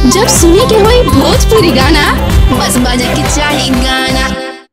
जब सुने के होई भोजपुरी गाना बस बजे के चाही गाना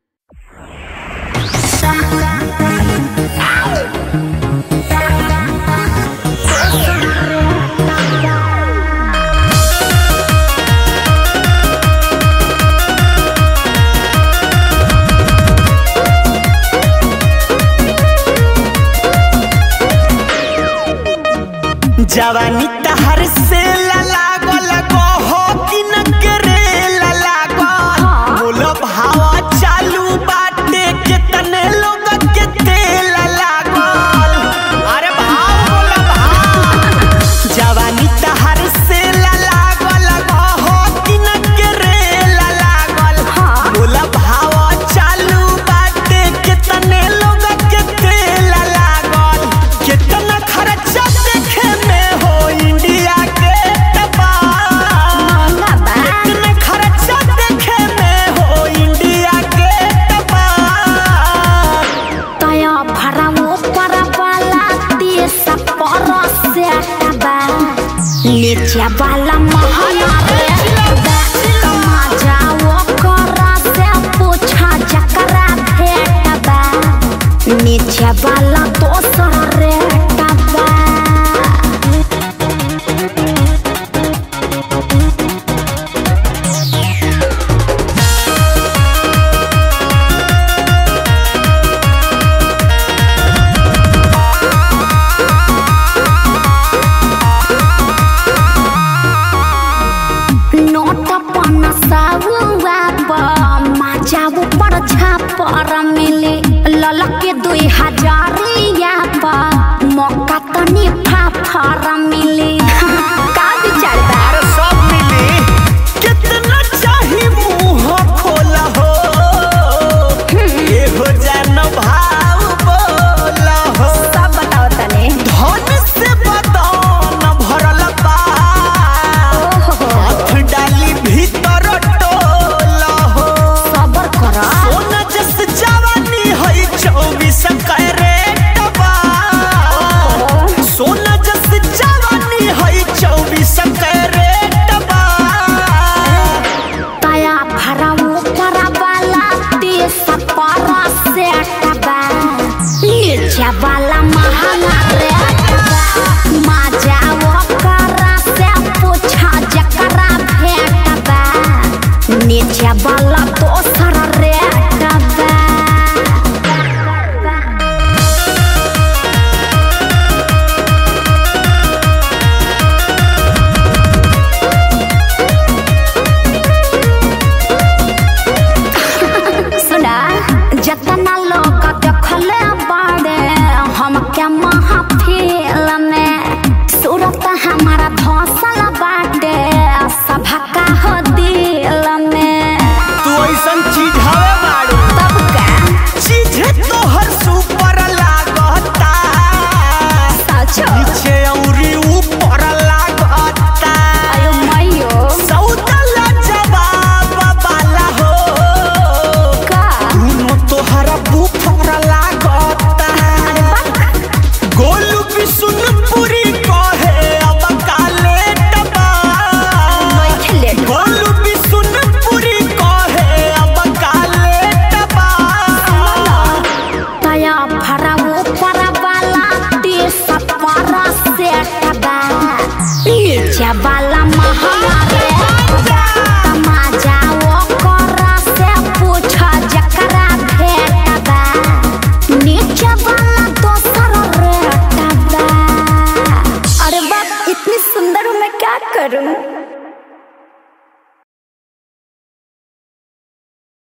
जवानी तहर से लागल हो कि न करे लागल बोलो भावा चालू बाटे के तने लोग के तेल लागल अरे भाव बोलो भाव जवानी तहर से लागल हो कि न करे लागल बोलो भावा चालू बाटे के तने लोग के तेल लागल कितना खर्चा देखे में हो इंडिया के टपाल कितना खर्चा देखे में हो इंडिया के टपाल तया भरावो परवाला देश परसे बा नीचे वाला महला रे कमा जाओ करा से पूछा जकरा भेट बा नीचे वाला दोसर रे टबा नोट पन साहुआ माजाऊ पर छापर मिले ललके दुई हजारिया पर मौका तनी फाफर मिले का विचार बा अरे सब मिली कितना चाही मुंह खोला हो ये हो जान भाव बोला हो सब बताओ तने धन से बदन भरल बा हाथ डाली भीतर टोला हो सबर कर सोना जस जवानी है चौबीस कैरेट बा सोना जस जवानी है चौबीस कैरेट बा तया भराऊ परवाला देश पर सेट बा नीचे वाला महंगा रेट बा माजाओ करा से पूछा जकरा भेट बा नीचे वाला दोसर रेट बा सुना जतना लोग देखले बाड़े हम क्या महफिल में सूरत हमारा धौसल बाटे सभा का हो दिल में तू ऐसन चीज हवे बाड़ू तब का चीज तोहर सुपर लागता सचो नीचे औरी ऊपर लागता अयो मैयो सौदला जवाब वाला हो का दोनों तोहरा बुफर लागता गोलू भी सुन पूरी कहे अब काले टबा बैठले गोलू भी सुन पूरी कहे अब काले टबा तया भराऊ परवाला देश पर सेट बा नीचे वाला महंगा रे तमाजाओ करा से पूछा जकरा भेट बा नीचे वाला दोसर रेट बा अरे बाप इतनी सुंदर हूँ मैं क्या करूँ